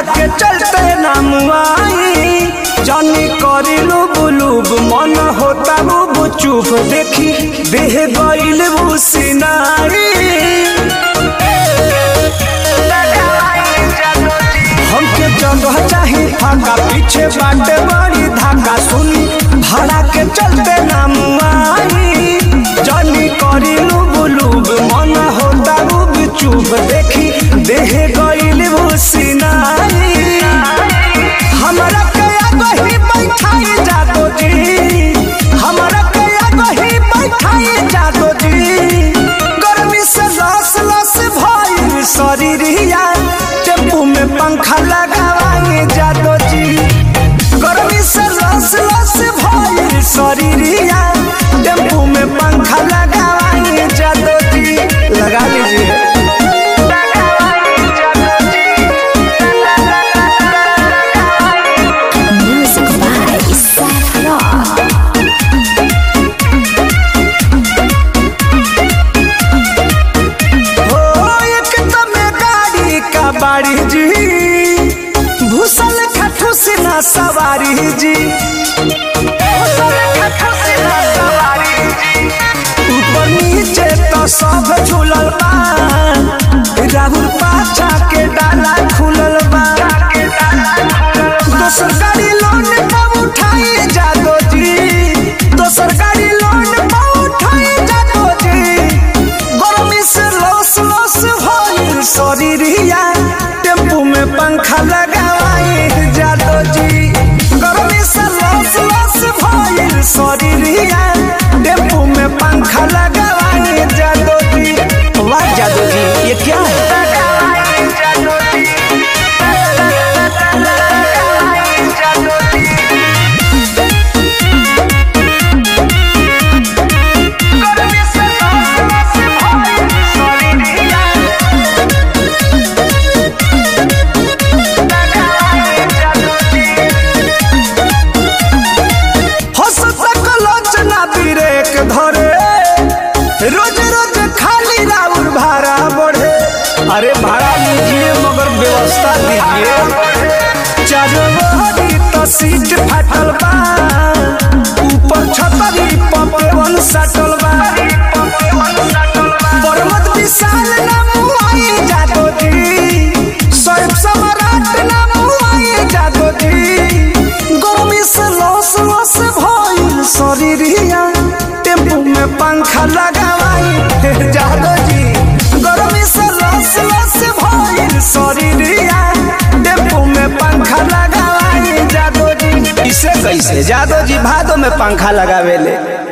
के चलते नाम आई जानी करी लुब लुब मन होता बुब चुप देखी देह गईल बुसिनाई हमके जगह चाही फाका पीछे बाटे बड़ी धाका सुनी भाड़ा के चलते नाम आई जानी करी लुब लुब मन होता बुब चुप देखी देह गईल बुसिनाई हमरा के आगही बैठाई जादो जी हमरा के आगही बैठाई जादो जी गर्मी से लस लस भइल शरीरिया टेम्पू में पंखा लगावाई जादो जी गर्मी से लस लस भइल शरीरिया टेम्पू में पंखा लगावाई जादो जी लगा लीजिए Music by Isaac Rock. हो एक तमे गाड़ी का बाड़ी जी भूसल खठू से ना सवारी जी भूसल खठू से ना सवारी जी ऊपर नीचे तो सब झूलल बा राहुल पाछा के डाला खुलल बा दोसर गाड़ी लोन पर उठाई जादो जी दोसर गाड़ी लोन पर उठाई जादो जी गर्मी से लस लस भइल शरीरिया टेम्पू में पंखा लगावाई जादो जी गर्मी से लस लस भइल शरीरिया टेम्पू में पंखा लगावाई जादो जी वाह जादो जी ये क्या है हो सकलोचना ब्रेक धरे रोज रोज खाली राउर भाड़ा बढ़े अरे भाड़ा लीजिए मगर व्यवस्था दीजिए चारों बहरी तो सीट फाटल बा ऊपर छतरी पपवन सटल बा पर्वत विशाल नाम आई जादो जी सोएब सम्राट नाम आई जादो जी गर्मी से लस लस भइल शरीरिया टेम्पू में पंखा लगावाई जादो जी गर्मी से लस लस भइल शरीरिया टेम्पू में पंखा लगावाई जादो जी इसे कैसे जादो जी भादो में पंखा लगावेले